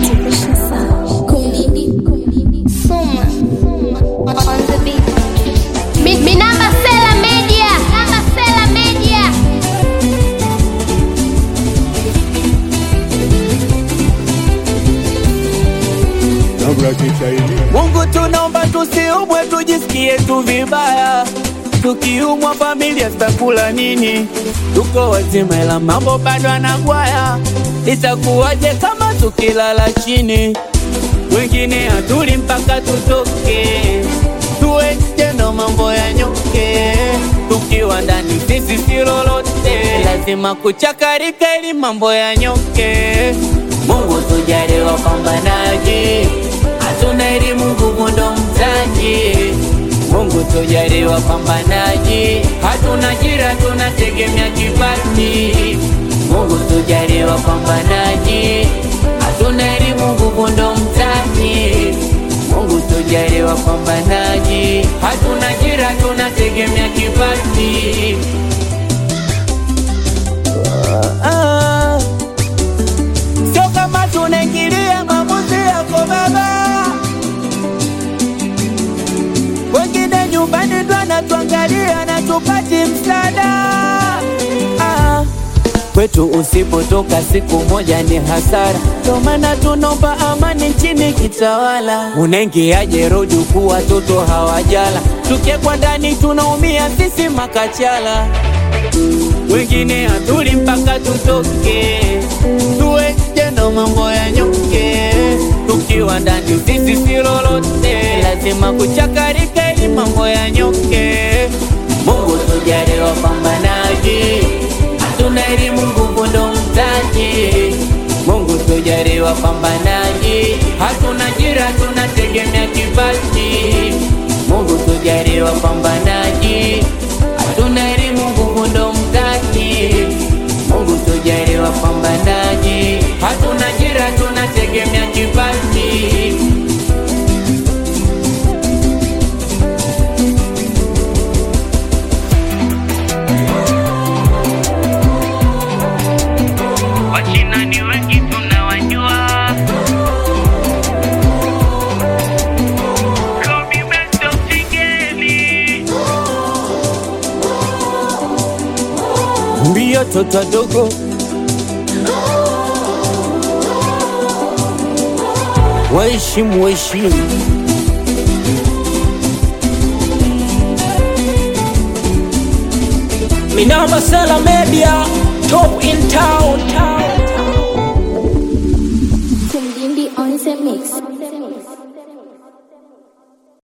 Motivation sound. Kumdindi, kumdindi. Soma. On the beat. Mi, mi namba Sela Media. Namba Sela Media. Mungu tunaomba tusiumwe, tujisikie tu vibaya. Tukiumwa familia zitakula nini? Tuko wazima ila mambo bado anagwaya. Itakuwaje kama tukilala chini? Wengine hatuli mpaka tutoke, tuwe nje ndo mambo ya nyoke. Tukiwa ndani sisi si lolote, lazima kuchakarika ili mambo ya nyoke. Mungu tujalie wapambanaji, hatuna elimu, nguvu ndo mtaji. Mungu tujalie wapambanaji, hatuna ajira, tunategemea kipaji. Mungu tujalie wapambanaji, hatuna elimu, nguvu ndo mtaji. Mungu tujalie wapambanaji, hatuna ajira, tunategemea kipaji. Ah, Sio kama tunaingilia maamuzi yako baba, wengine nyumbani ndo anatuangalia na tupati msaada. Ah, Kwetu usipotoka siku moja ni hasara, ndo maana tunaomba amani nchini kitawala. Unaingiaje road huku watoto hawajala, tukiekwa ndani tunaumia sisi makachala wengine hatuli mpaka tutoke, tuwe nje ndo mambo ya nyoke. Tukiwa ndani sisi si lolote, lazima kuchakarika ili mambo ya nyoke. Mungu tujalie wapambanaji, hatuna elimu, nguvu ndo mtaji. Mungu tujalie wapambanaji, hatuna ajira, tunategemea kipaji. Mungu tujalie wapambanaji, hatuna elimu, nguvu ndo mtaji. Mungu tujalie wapambanaji, hatuna ajira, tunategemea kipaji. Wachina ni wengi tunawajua. Kobe Bryant ndo msigeni. mbio toto dogo waheshimu waheshimu Minamba Sela Media, top in town. Kumdindi on the mix.